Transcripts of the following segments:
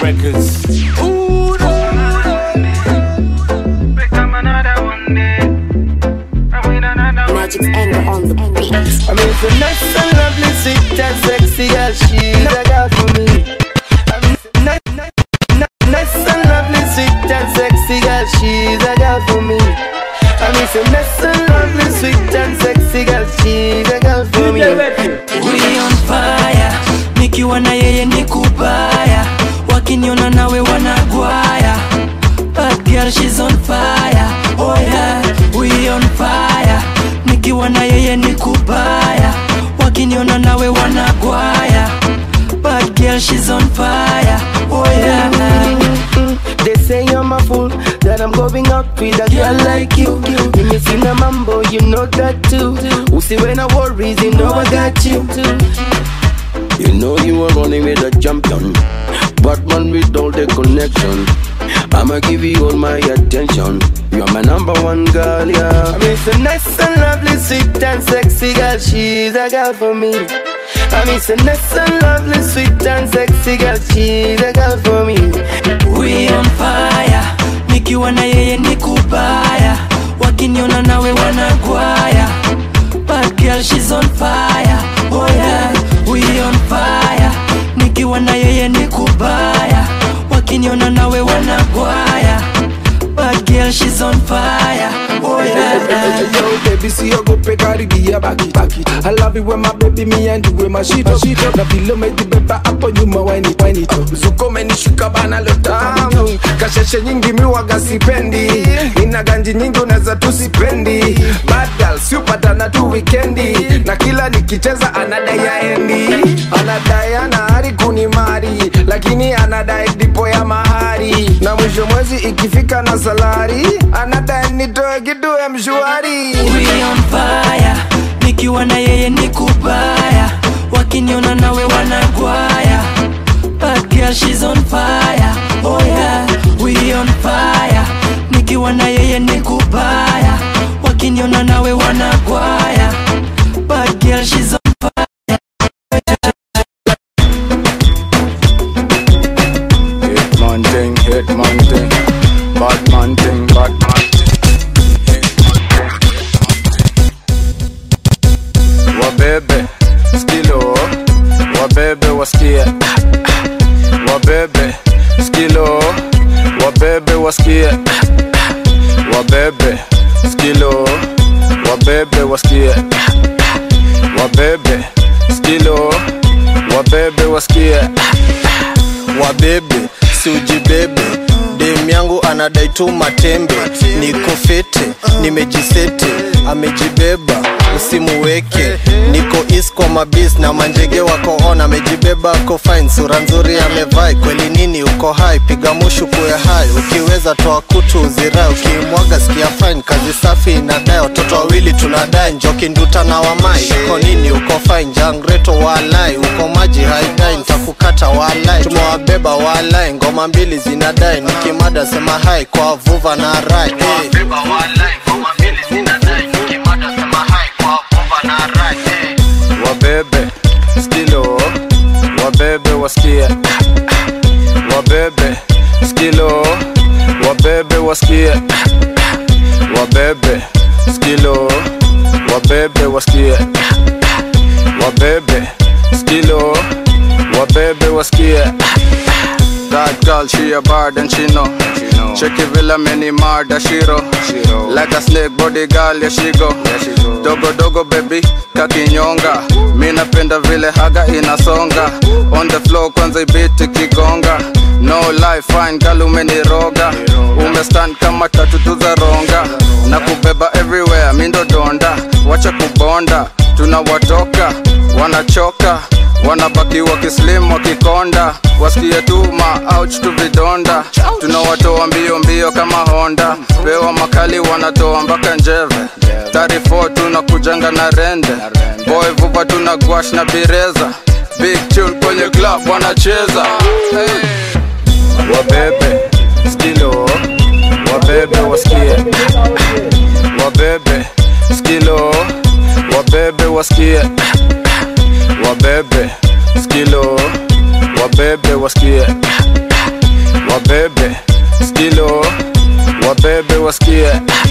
Records. Ooh, no. Become another one day. I win another one Magic's day. anger on the beat. I mean, so nice and lovely, sweet and sexy girl, she's a girl for me. I mean, nice, nice, nice, nice and lovely, sweet and sexy girl, she's a girl for me. I mean, so nice and lovely, sweet and sexy girl, she's a girl for me. We on fire, nikiwa na yeye ni kubaya, wakiniona nawe wanagwaya. Bad girl she's on fire, oh yeah, we on fire, nikiwa na yeye ni kubaya, wakiniona nawe wanagwaya. Bad girl she's on fire, oh yeah. They say I'm a fool, that I'm going out with a girl like you. When you see the mambo, you know that too. Who see when I worries, you know I got you. You know you are running with a champion, Batman with all the connection. I'ma give you all my attention. You're my number one girl, yeah. I mean, so nice and lovely, sweet and sexy girl. She's a girl for me. I mean, so nice and lovely, sweet and sexy girl. She's a girl for me. We on fire, nikiwa na yeye ni kubaya, wakiniona nawe wanagwaya. Bad girl she's on fire, oh yeah, we on fire, nikiwa na yeye ni kubaya, wakiniona nawe wanagwaya. Bad girl she's on fire, oh yeah. Yo, baby, see you go pick out the back it, back it. I love it when my baby me and you with my shit up, shit up. Na vile umejibeba hapo nyuma wine it, wine it up. Zuko umenishika bana lo tamu. Kasheshe nyingi mi waga sipendi. Ina ganji nyingi unaweza tu sipendi. Bad girl si upatana tu weekendi. Na kila nikicheza anadai aendi. Anadai ana hari kunimari. Lakini anadai dipo ya mahari. Na mwisho mwezi ikifika na salari. Anadai nitoe kitu ya mshwari. We on fire, nikiwa na yeye ni kubaya, wakiniona nawe wanagwaya. Bad girl she's on fire, oh yeah, we on fire, nikiwa na yeye ni kubaya, wakiniona nawe wanagwaya. Bad girl she's on Hit man thing, hit man thing, bad man thing, bad man thing. Wabebe skilo, wabebe wasikie, wabebe skilo, wabebe wasikie, wabebe skilo, wabebe wasikie, wabebe skilo, wabebe wasikie. wabebe siujibebe dem yangu anadai tu matembe niko fete nimejisete amejibeba usimuweke niko is kwa mabis na manjege wako on amejibeba ako fine sura nzuri amevai kweli nini uko hai piga mushu kuwe hai ukiweza toa kutu uzirai ukimwaga sikia fine kazi safi inadai watoto wawili tunadai njoki nduta na wamai uko nini uko fine jangreto walai uko maji haidai nitakukata walai tumewabeba walai ngoma mbili zinadai nikimada sema hai kwa vuva na rai hey. wabebe skilo wabebe wasikie wabebe skilo wabebe wasikie wabebe skilo wabebe wasikie wabebe skilo wabebe wasikie That girl, she a bad and she know. Check it villa many murder shiro. Like a snake body girl, yeah she go. Dogo dogo baby, kakinyonga. Mi napenda vile haga inasonga. On the floor kwanza ibiti kigonga. No life fine girl umeniroga. Umestand kama tatu tu za ronga. Na kubeba everywhere, mi ndo donda. Wacha kubonda, tunawatoka, wanachoka wanabaki wakislim wakikonda wasikie tu ma ouch tu vidonda tunawatoa mbio mbio kama honda pewa makali wanatoa mpaka njeve 34 tunakujanga na rende boy vupa tuna gwash na bireza big tune kwenye club wanacheza hey. wabebe skilo wabebe wasikie wabebe skilo wabebe wasikie wabebe skilo wabebe wasikie wabebe skilo wabebe wasikie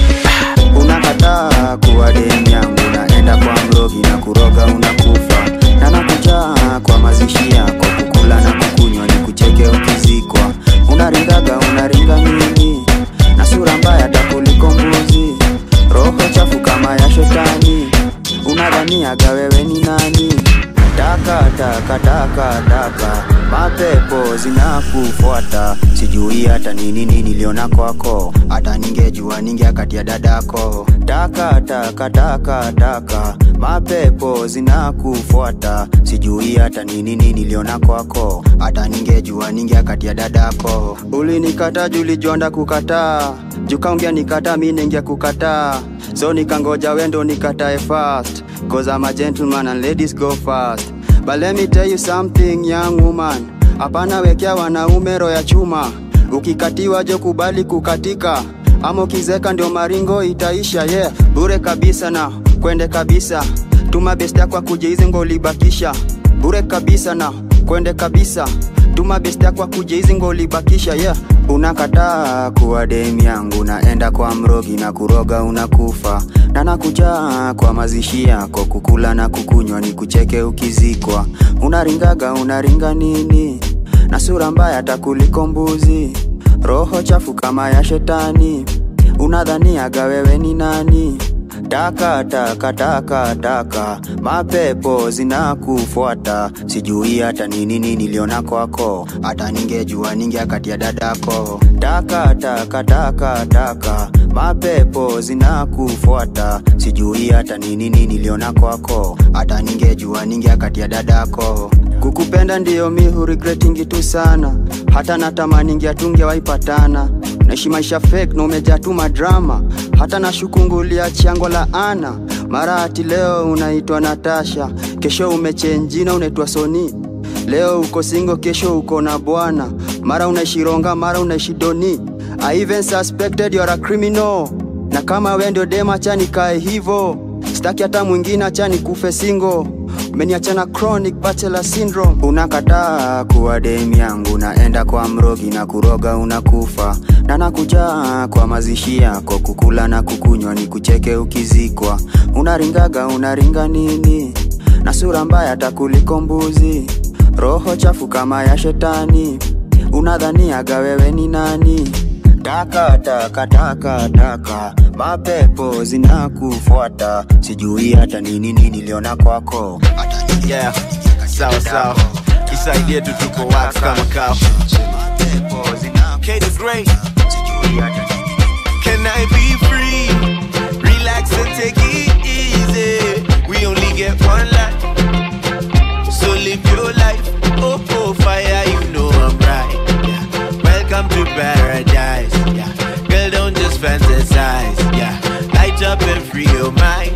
unakataa kuwa demu yangu naenda kwa mrogi na kuroga unakufa na nakujaa kwa mazishi yako kukula na kukunywa ni kucheke ukizikwa unaringaga unaringa nini na sura mbaya takuliko mbuzi roho chafu kama ya shetani unadhaniaga wewe ni nani taka taka taka taka mapepo zinakufuata sijui hata nini nini niliona kwako hata ningejua ningeakatia dadako taka taka taka taka mapepo zinakufuata sijui hata nini nini niliona kwako hata ningejua ningeakatia dadako ulinikata julijonda kukataa jukaongea nikata mi ningia kukataa so nikangoja wendo nikatae fast cause I'm a gentleman and ladies go fast but let me tell you something young woman hapana wekea wanaume roho ya chuma ukikatiwa jo kubali kukatika ama ukizeka ndio maringo itaisha yeah bure kabisa na kwende kabisa tuma best yako akuje hizi ngolibakisha bure kabisa na kwende kabisa tuma best yako akuje hizi ngolibakisha yeah unakataa kuwa dem yangu naenda kwa mrogi na kuroga unakufa na nakujaa kwa mazishi yako kukula na kukunywa ni kucheke ukizikwa unaringaga unaringa nini na sura mbaya takuliko mbuzi roho chafu kama ya shetani unadhaniaga wewe ni nani taka taka taka taka mapepo zinakufuata sijui hata nini nini niliona kwako hata ningejua ningeakatia dadako taka taka taka taka mapepo zinakufuata sijui hata nini nini niliona kwako hata ningejua ningeakatia dadako kukupenda ndiyo mi hurigretingi tu sana hata natamaningi atungewaipatana naishi maisha fake na umejaa tu madrama hata nashukungulia chango la ana mara ati leo unaitwa natasha kesho umechenjina unaitwa soni leo uko singo kesho uko na bwana mara unaishi ronga mara unaishi doni I even suspected you're a criminal na kama we ndio dema chani kae hivo staki hata mwingine achani kufe singo umeniachana chronic bachelor syndrome unakataa kuwa dem yangu naenda kwa mrogi na kuroga unakufa na nakujaa kwa mazishi yako kukula na kukunywa ni kucheke ukizikwa unaringaga unaringa nini na sura mbaya takuliko mbuzi roho chafu kama ya shetani unadhaniaga wewe ni nani taka taka taka taka mapepo zinakufuata sijui hata nini nini niliona kwako hata nini Yeah, sawa sawa, isaidie tu tuko wax kama kao. mapepo zinakufuata K the great, sijui hata nini can I be free? Relax and take it easy. We only get one life, so live your life. Oh, oh, fire, you know I'm right. Yeah. Welcome to paradise. Yeah. Girl, don't just fantasize. Yeah. Light up and free your mind.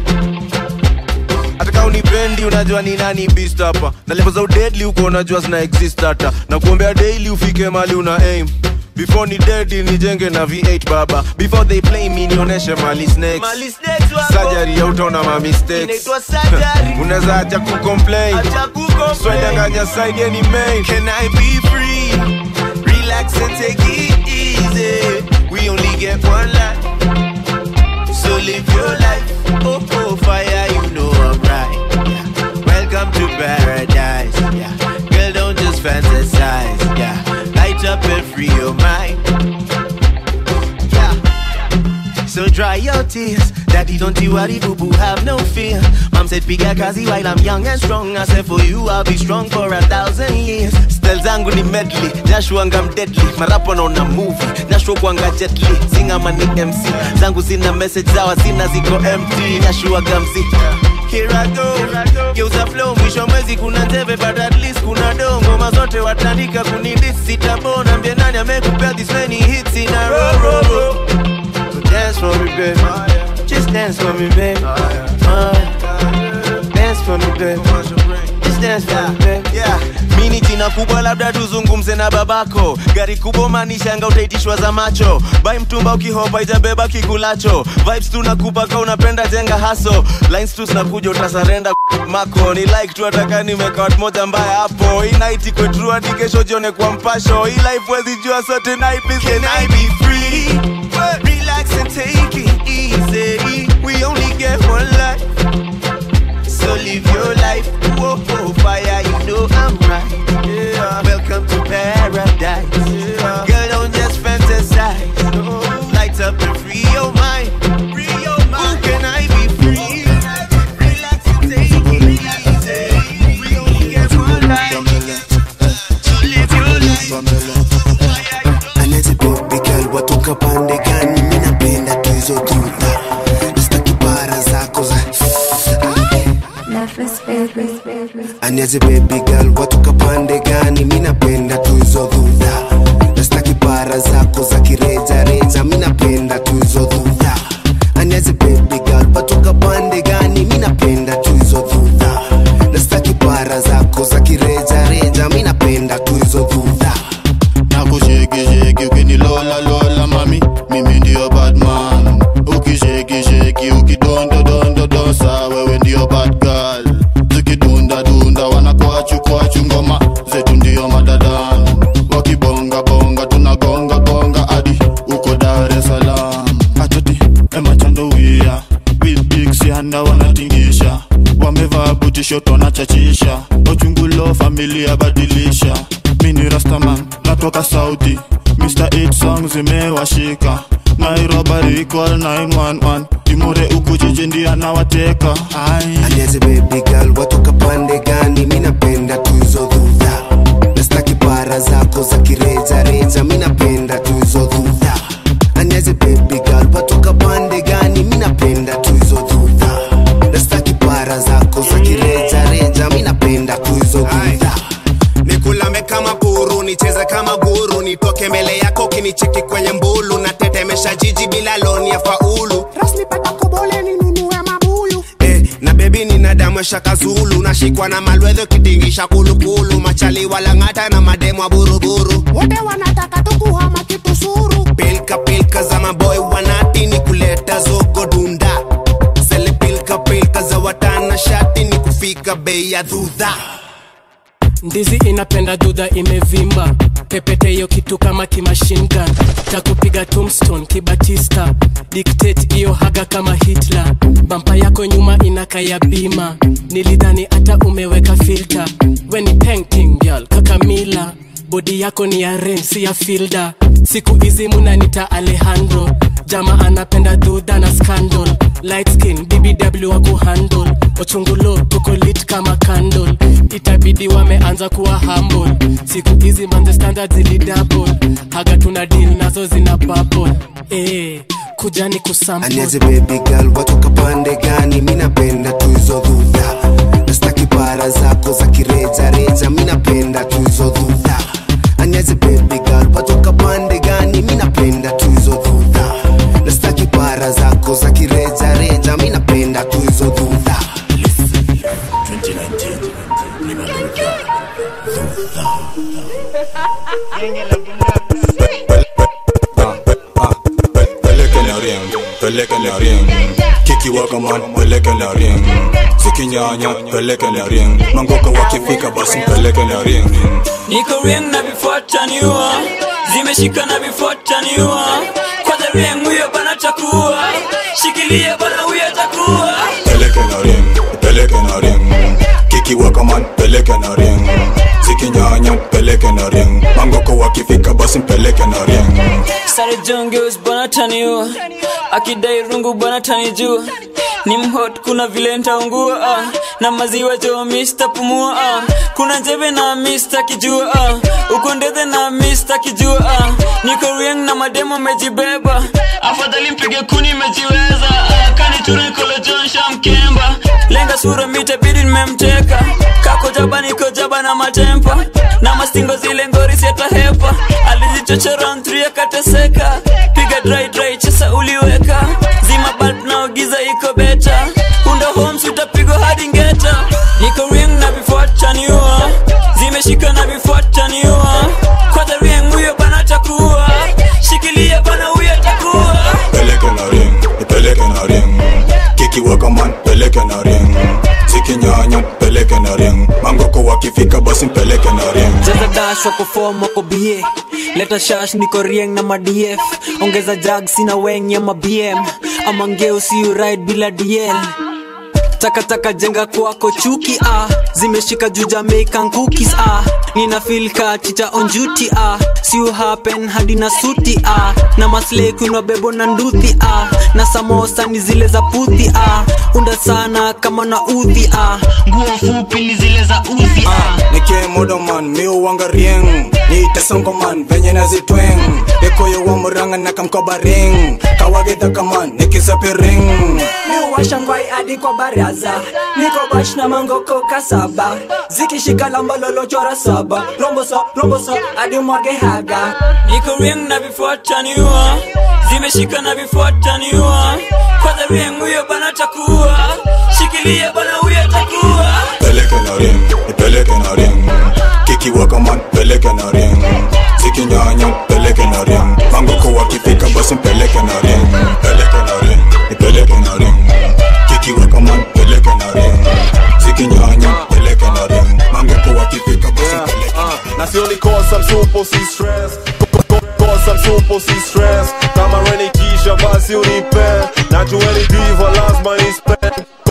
hata kama unipendi unajua ni nani beast hapa na level za deadly uko unajua zina exist hata na kuombea daily ufike mali una aim before ni dead nijenge na v8 baba before they play me nionyeshe mali snakes Mali snakes wako. surgery ya utaona ma mistakes Inaitwa surgery. unaweza acha kucomplain Acha kucomplain. swedanganya side ya ni main can i be free relax and take it easy we only get one life so live your life. Oh, oh, fire, you know I'm right. Yeah. Welcome to paradise. Yeah. Girl, don't just fantasize. Yeah. Light up and free your mind. Yeah. So dry your tears. Daddy, don't you worry, boo boo, have no fear. Mom said, piga kazi while I'm young and strong. I said, for you, I'll be strong for a thousand years. Stel zangu ni medley, Joshua ngam deadly. Marapo naona movie, Joshua kwanga jetly. Singa mani MC, zangu zina message zawa zina ziko empty. Joshua gamzi. Here I go, geuza flow, mwisho mwezi kuna teve but at least kuna do ngoma zote watandika kunidis sitabona mbie nani amekupea this many hits in a row, row, row. So dance for me, baby. Just dance for me, baby. Uh, dance for me, baby. Just dance for me, baby. Yeah. Minute in a jina kubwa labda tuzungumze na babako gari kubwa manishanga utaitishwa za macho bai mtumba ukihopa ijabeba kikulacho vibes tunakupa ka unapenda jenga haso lines tu zinakuja utasarenda mako ni like tu ataka nimeka watu moja mbaya hapo hii night iko true hadi kesho jione kwa mpasho hii life wezi jua so tonight please can I be free relax and take it easy we only get one life so live your life. Whoa, whoa, fire, you know I'm right. Yeah. Welcome to paradise. Yeah. Girl, don't just fantasize. No. Light up and free your mind. Free your mind. Who can I be free? Relax and take it easy. We only get one life. So live your life. Anete baby girl watoka pande gani? Mimi napenda tu hizo tuta, sitaki para zako za Anete baby girl watoka pande gani? Mimi napenda tu hizo dhudha, sitaki para zako za kireja reja. Mimi napenda tu hizo dhudha. Anete baby girl watoka pande gani? Mimi napenda tu hizo dhudha, sitaki para zako za kireja reja. Mimi napenda tu hizo dhudha. nakushekisheki ukinilola lola mami mimi ndio badman ukishekisheki ukidondodondodosa wewe ndio bad girl zikidundadunda wanakwachu ngoma zetu ndio madadan wakibongabonga tunagongagonga hadi uko dar es salaam atoti emachandowia bilbiksianda wanatingisha wamevaa butishoto wanachachisha ochungulo familia badilisha mini rastaman natoka saudi mr 8 song zimewashika nairobi recall 911 imure uku jiji ndiye anawateka Ai. Aniaze baby girl watoka pande gani? Mi napenda tu hizo dhudha, nastaki para zako za kireja reja. Mi napenda tu hizo dhudha. Aniaze baby girl watoka pande gani? Mi napenda tu hizo dhudha, nastaki para zako za kireja reja. Mi napenda tu hizo dhudha. nikulame kama buru nicheze kama guru nitoke mbele yako ukinicheki kwenye mbulu natetemesha jiji bila loni ya faulu rasnipata kobole ninunue mabuyu eh, na bebi nina damu ya shaka zulu nashikwa na malwedho kitingisha kulukulu machali walang'ata na mademu wa buruburu wote wanataka tukuhama kitusuru pilka pilka za maboy wanati ni kuleta zogo dunda zele pilka pilka za watana shati ni kufika bei ya dhudha ndizi inapenda dudha imevimba pepete hiyo kitu kama kimashingan takupiga tombstone kibatista dictate hiyo haga kama hitler bampa yako nyuma inakaya bima nilidhani hata umeweka filter weni painting girl kakamila bodi yako ni ya ren si ya filda siku hizi munanita alejandro jama anapenda dhudha na scandal light skin bbw wa kuhandle ochungulo tuko lit kama candle itabidi wameanza kuwa humble siku hizi manze standard zilidouble haga tuna deal nazo zina bubble eh kujani kusample Aniaze baby girl watoka pande gani? Mi napenda tu hizo dhudha, nastaki para zako za kireja reja. Mi napenda tu hizo dhudha. Aniaze baby girl watoka pande gani? Mi napenda tu hizo dhudha, nastaki para zako za kireja reja. Mi napenda tu hizo dhudha. 2019 pelekele ring pelekele ring kikiwaka man pelekele ring zikinyanya pelekele ring mangoka wakifika basi pelekele ring niko ring na vifuataniwa zimeshika na vifuataniwa kwanza ring huyo bana takuwa shikilia bana huyo takuwa pelekele ring pelekele ring kikiwaka man pelekele ring zikinyanya pelekele ring mangoko wakifika basi pelekele ring sare jongeus bana taniwa akidai rungu bana tanijua ni mhot kuna vile ntaungua ah. na maziwa jo mista pumua ah. kuna njeve na mista kijua ah. uko ndethe na mista kijua ah. niko rieng na mademo mejibeba afadhali mpige kuni mejiweza ah. kaniture kolo jonsha mkemba lenga sura mitabidi nimemteka kako jaba niko jaba na matempa na mastingo zile ngori siatahepa alizichochora ntri akateseka piga dry dry chesa uliweka zima bat na giza iko beta unda homes utapigwa hadi ngeta niko ring na vifuataniwa zimeshika na vifuat wakifika basi mpeleke na ring cheza dash wako fom wako bie leta shash niko rieng na madf ongeza jag sina weng ya mabm ama ngeu siu ride bila dl takataka jenga kwako chuki ah zimeshika juu jamaican cookies ah nina feel ka chicha on duty ah siu happen hadi na suti ah na maslay kuinwa bebo na nduthi ah na samosa ni zile za puthi ah unda sana kama na udhi ah nguo fupi ni zile za udhi ah nike modoman miuwanga rieng niitesongoman venye nazitweng ekoyo wa muranga nakamkoba ring kawagedhakaman nikisapiring miuwasha ngwai hadi kwa baraza niko bash na mangoko kasaba zikishika lamba lolochora saba rombosa rombosa hadi mwage haga niko rieng na vifuataniwa zimeshika na vifuataniwa kwanza rieng huyo bana takuwa shikilia bana huyo takuwa peleke na ring nipeleke na ring kikiwaka man peleke na ring zikinyanya peleke na ring mangoko wakifika basi mpeleke na ring peleke na ring nipeleke na ring kikiwaka man peleke na ring zikinyanya peleke na ring mangoko wakifika basi mpeleke na ring na sioni kosa msupo si stress kosa msupo si stress kama reni kisha basi unipe najueni diva lazima nispe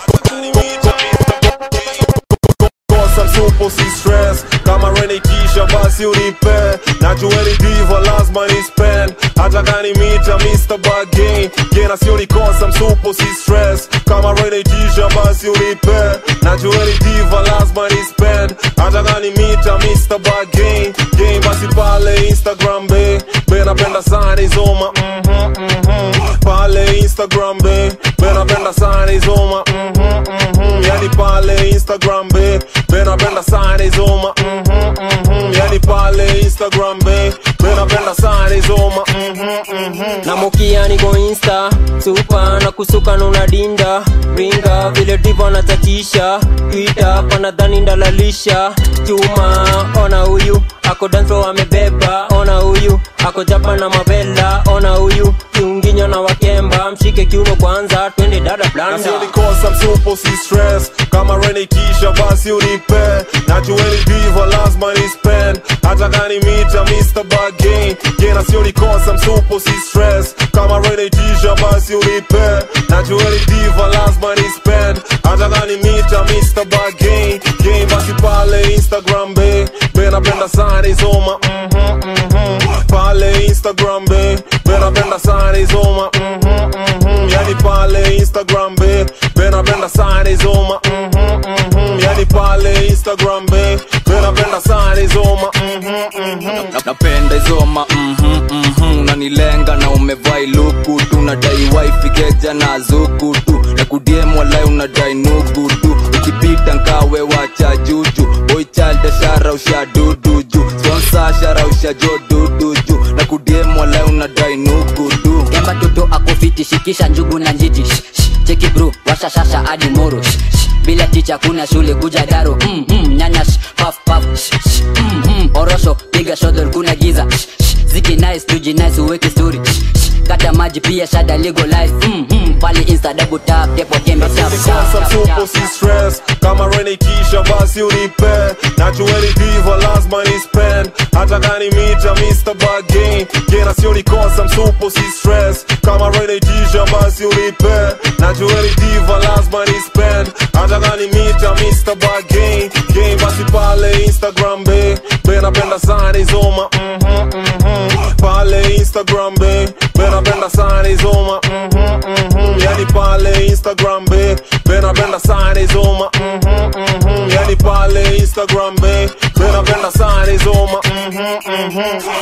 kosa msupo si stress kama reni kisha basi unipe najueni diva lazima nispend hata gani mita Mr. Bargain gena sioni kosa msupo si stress kama reni kisha basi unipe najueni diva lazima nispend hata gani mita Mr. Bargain game basi pale Instagram be be napenda sana izoma mhm mhm pale Instagram be be napenda sana izoma mhm mhm yani pale Instagram be be napenda sana izoma mhm mhm yani pale Instagram be be napenda sana izoma mhm mhm na mokia niko insta supa na kusuka na unadinda ringa vile divo anachachisha twita panadhani ndalalisha chuma ona huyu ako danso amebeba ona huyu ako japa na mavela ona huyu kiunginyo na wakemba mshike kiuno kwanza twende dada blanda Nasioni kosa msupo si stress kama reni kisha basi unipe najueni diva lazima ni spend hata gani mita Mr. Bargain gena sioni kosa msupo si stress kama reni kisha basi unipe najueni diva lazima ni spend hata gani mita Mr. Bargain game basi pale Instagram be be napenda sana izoma mhm mhm pale Instagram be be napenda sana izoma mhm mhm yani pale Instagram be be napenda sana izoma mhm mhm yani pale Instagram be be napenda sana izoma mhm mhm Na- napenda izoma mhm, mhm, unanilenga na umevai luku tu nadai wifi keja na zuku tu na kudiem walai unadai nugu tu ukipita nkawe wacha juju boy child shara usha dudu ju sponsor shara usha jo dudu ju na kudiem walai unadai nugu tu kemba toto akofiti shikisha njugu na njiti Shh, shh, cheki bro washa shasha hadi moro Shh, shh, bila ticha kuna shule kuja daro mm, mm, nyanya shh, paf paf Shh, shh, mm, mm, orosho piga shodol kuna giza Shh, shh, ziki nice tuji nice uweke story Shh, shh, kata maji pia shada legalize mm, mm, pale insta double tap tepo kembe tap kosa tap tap msupo tap si stress kama reni kisha basi unipe najueni diva lazima ni spend hata gani mita Mr. Bargain gena sioni kosa msupo si stress kama reni kisha basi unipe najueni diva lazima ni spend hata gani mita Mr. Bargain game basi pale Instagram be be napenda sana izoma mhm mhm pale Instagram be be napenda sana izoma mhm mhm yani pale Instagram be be napenda sana izoma mhm mhm yani pale Instagram be be napenda sana izoma mhm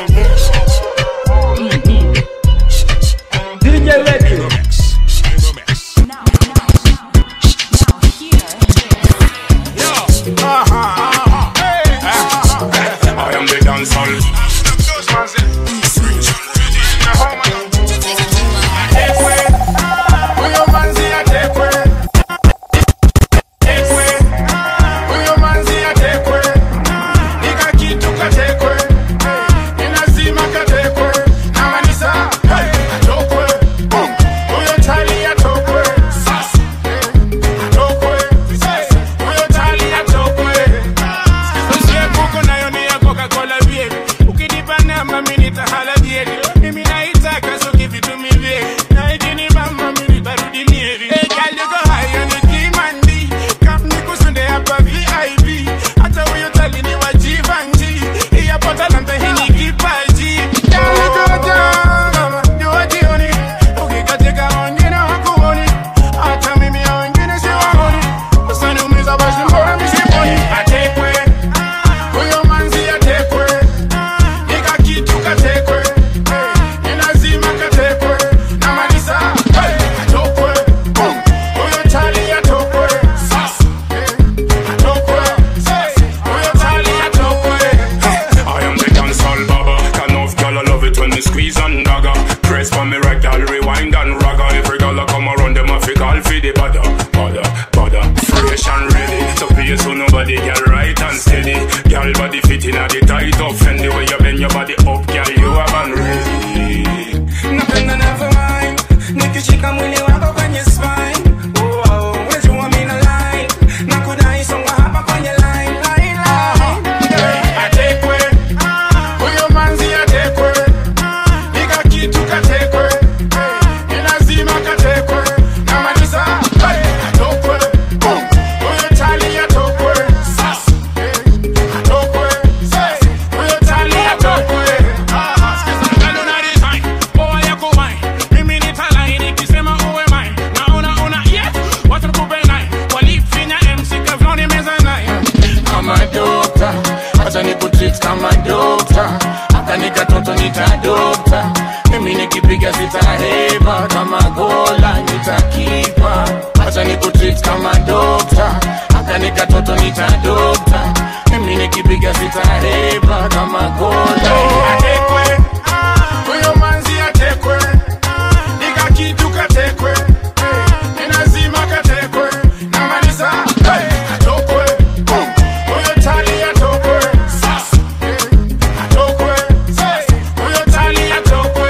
mhm DJ Records. I am the dancehall. nitahalajeri mimi naitaka so give it to me baby na ikinibamba mimi nitarudi mieri hey girl you go high on the demandi come nikusunde hapa VIP hata huyo tali ni wa Givenchy hii hapa talanta hii ni kipaji Girl, you go down, mama, jua jioni ukikatika wengine wakuoni hata mimi ya wengine siwaoni usaniumiza basi mbona mishiponi atekwe huyo manzi atekwe nika kitu katekwe ni lazima katekwe na malisa atokwe huyo tali atokwe sasa atokwe huyo tali atokwe I am the dancehall baba. Can of girl I love it when me squeeze and dagger. Press for me right, girl rewind and ragga. Every girl I come around them I fi call fi the bada, bada, bada. Fresh and ready, so please so nobody girl right and steady. Girl body fitting at the tight up, Fendi way you bend your body up, girl you have and ready. napenda navyo mind nikishika mwili wako kwenye spine Oh, oh, wejua mina line na kudai songa hapa kwenye line line line atekwe huyo manzi atekwe ika kitu katekwe ni lazima katekwe na malisa atokwe huyo tali atokwe sasa atokwe huyo tali atokwe Sikiza ngalo na design Boy yako wine Mimi nitalai nikisema uwe mine Naona una yes Wacha nikupe nine Walifinya MC Kevlon meza nine Kama dokta Wacha nikutreat kama dokta Hata nikatoto nitadokta Mimi nikipiga sitaheba Kama gola nitakipa Wacha nikutreat kama dokta Hata nikatoto nitadokta Mimi nikipiga sitaheba Kama gola Atekwe huyo manzi atekwe nika kitu katekwe ni lazima katekwe na malisa atokwe huyo tali atokwe sasa atokwe huyo tali atokwe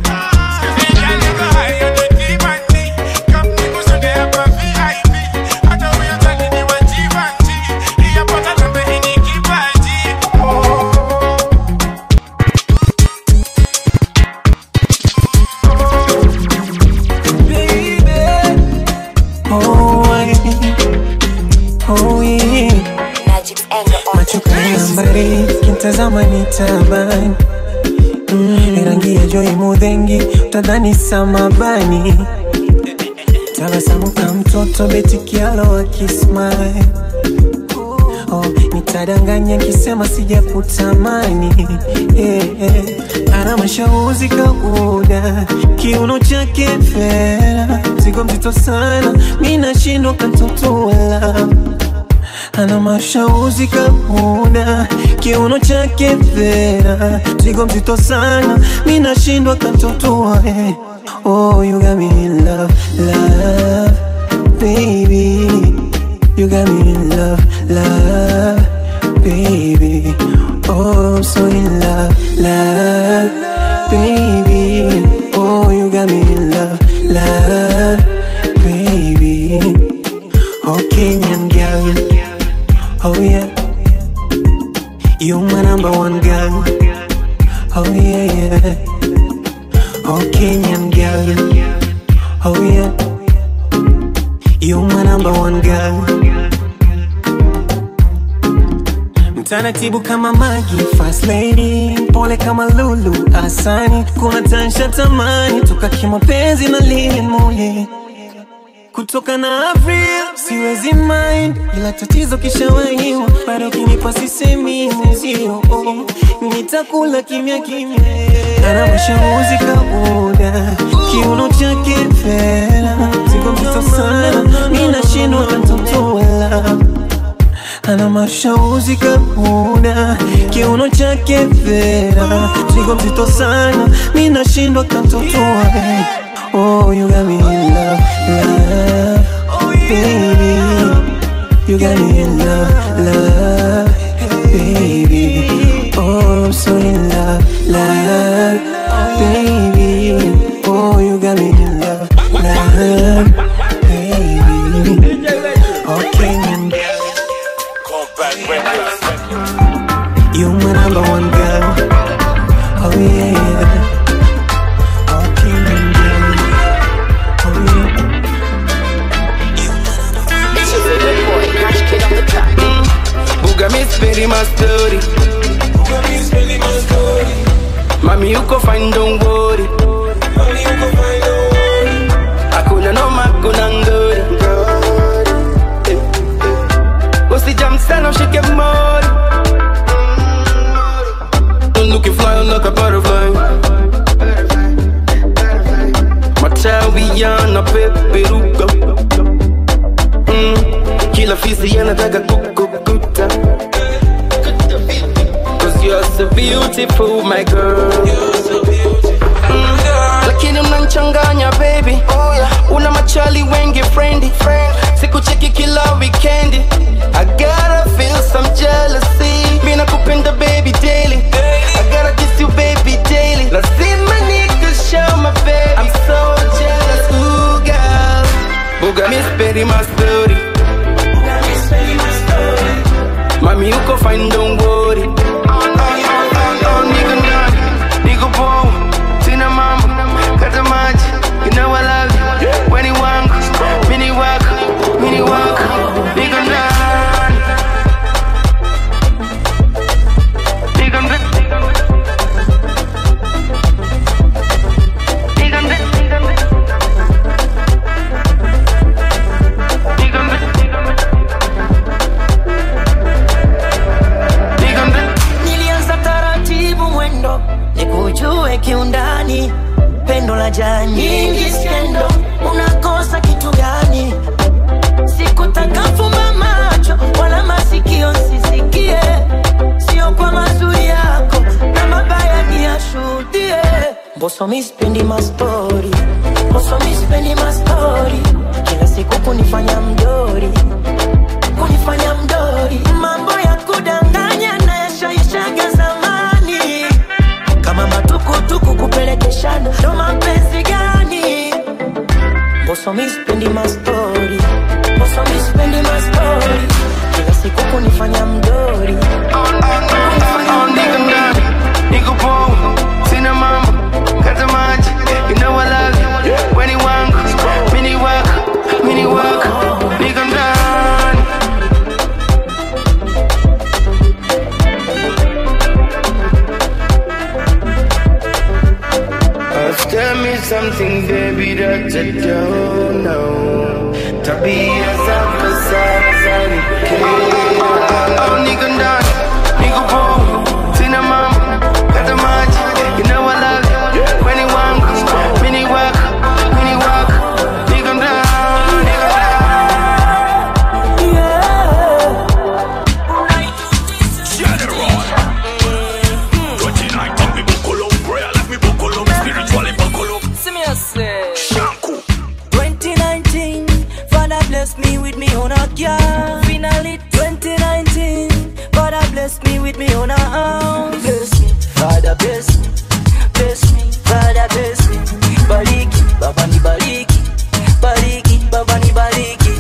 Oh, I, oh, yeah. Macho kama mbari kintazama ni tabani mm, rangi ya joi mudhengi utadhani samabani tabasamu ka mtoto beti kialo akismile oh, nitadanganya kisema sijakutamani eh, eh. ana mashauzi kauda kiuno chake fera zigo mzito sana mi nashindwa kantotola ana mashauzi kauda kiuno chake fera zigo mzito sana mi nashindwa kantotoa eh. Oh, you got me in love, love, baby. You got me in love, love, baby. Oh, I'm so in love, love, baby. Oh, you got me in love, love, baby. Oh, Kenyan girl. Oh, yeah. You my number one girl. Oh, yeah, yeah. Oh, Kenyan girl. Oh, yeah. You my number one girl. Mtaratibu kama Magi, fast lady, pole kama Lulu, asani. Kuna tansha tamani, toka kimapenzi na Lilian Mule. Kutoka na Avril, siwezi mind, ila tatizo kishawahiwa, bado kinipa sisemi mwenzio, oh, nitakula kimya kimya. Ana mashauri kabuda, kiuno chake fera, zigo mzito sana, mi nashindwa kantotoela ana mashauzi kabuda kiuno chake fera zigo mzito sana mi nashindwa kantotoa eh. oh you got me in love love baby you got me in love love baby oh I'm so in love love baby oh you got me in love love baby okay and You my number one girl. Oh yeah, Walking and Oh yeah. Buga mi speri my story Mami uko fine don't worry Hakuna noma kuna ngori Usijam sana ushike mori I'm looking fly like a butterfly Matawi yanapeperuka mm. Kila fisi yanataka kukukuta Cause you're so beautiful my girl Mm. Lakini mnanchanganya baby Una machali wengi friendly Sikucheki kila weekendi I gotta feel some jealousy Mina kupenda baby daily I gotta kiss you baby daily Lazima nikushow my baby I'm so jealous ooh girl Buga mi speri my story Mami uko fine don't worry Oh, nigga nani, nigga boom Sina mambo, kata maji You know I love you Weni wangu, mini wako, mini wako Nigga nani Nigga nani Nigga nani Nigga nani nilianza taratibu mwendo nikujue kiundani pendo la jaa nyingi skendo unakosa kitu gani sikutaka fumba macho wala masikio sisikie sio kwa mazuri yako na mabaya niyashuhudie mboso mispendi mastori mboso mispendi mastori kila siku kunifanya mdori kunifanya mdori mambo ya kudanganya na yashaishaga zamani kama matukutuku kupelekeshana ndo mapenzi gani mboso mispendi mastori mboso mispendi mastori kila siku kunifanya mdori Oh, nigga nani, nigga boom Sina mambo, kata maji You know I love you Weni wangu, mini wako, mini wako Nigga nani Uh, tell me something, baby, that you don't know. Tabia zako sasa ni Oh, nigga ndani, nigga boom, sina mambo, kata maji, you know I love you. Weni wangu, mini wako, mini wako, nigga ndani, nigga Shanku 2019 Father bless me with me on a car Finally 2019 Father bless me with me on a house Bless me, Father bless me Bless me, Father bless me Bariki, Baba ni bariki Bariki, Baba ni bariki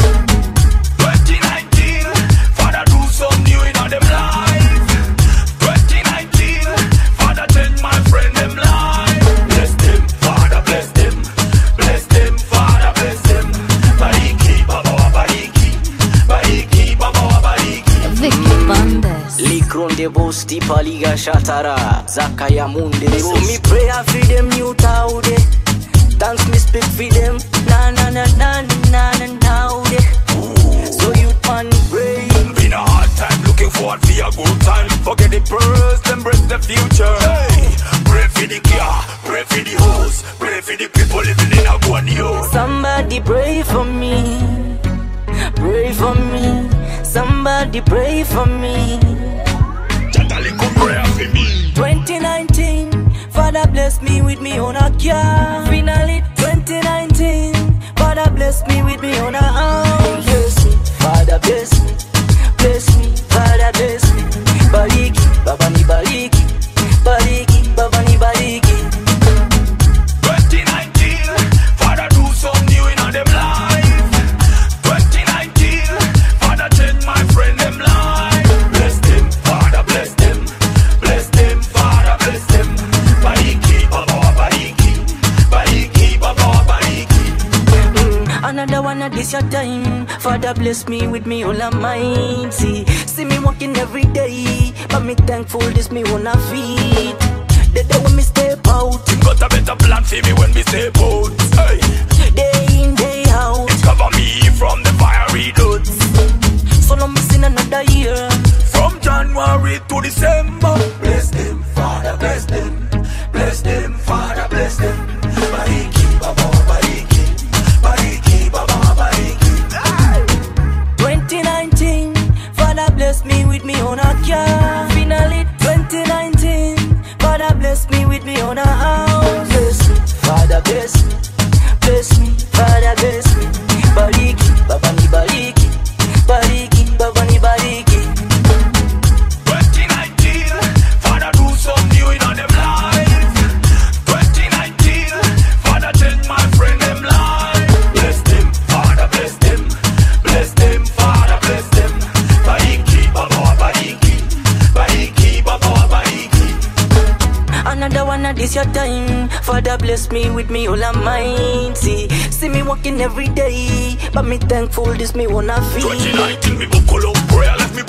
2019, Father do some new in all them life. 2019, Father change my friend them life. Bless them, Father bless them, bless them, Father bless them. Bariki, Baba wa bariki, bariki, Baba wa bariki. Likronde bosti paliga shatara Zaka ya munde So me pray I feed them new taude Dance me speak for them Na na na na na na na So you man pray Been a hard time looking forward for a good time. Forget the past, embrace the future. Hey, pray for the car, pray for the house, pray for the people living in a guanio. Somebody pray for me Pray for me Somebody pray for me prayer for me 2019 Father bless me with me on a car Finally 2019 Father bless me with me on a house Bless me, Father bless me Bless me, Father bless me Bariki, Baba ni bariki Bariki, Baba ni bariki 2019, Father do some new in all them life. 2019, Father change my friend them life. Bless them, Father bless them, bless them, Father bless them. wanna this your time. Father bless me with me all of mine. See, see me walking every day, but me thankful this me wanna feed. The day when me step out, Got a better plan for me when we step out. Hey. day in day out. Cover me from the fiery doods. So no missing another year. From January to December. Bless them, Father, bless them. Bless them, Father, bless them. Bariki, Baba, bariki. Bariki, Baba, bariki. 2019, Father bless me with me on a car. Finally, 2019, Father bless me with me on a house. Bless me, Father bless me, bless me, Father bless me. Bariki, Baba ni bariki, bariki, Baba ni bariki. 2019, Father do some new in on them life. 2019, Father change my friend them life. Bless them, Father bless them. Bless them, Father bless them. Bariki, Baba, bariki. Bariki, Baba, bariki. Another one of this your time. Father bless me with me all of mine. See, see me walking every day, but me thankful this me wanna feel. 2019, me buckle up prayer, let me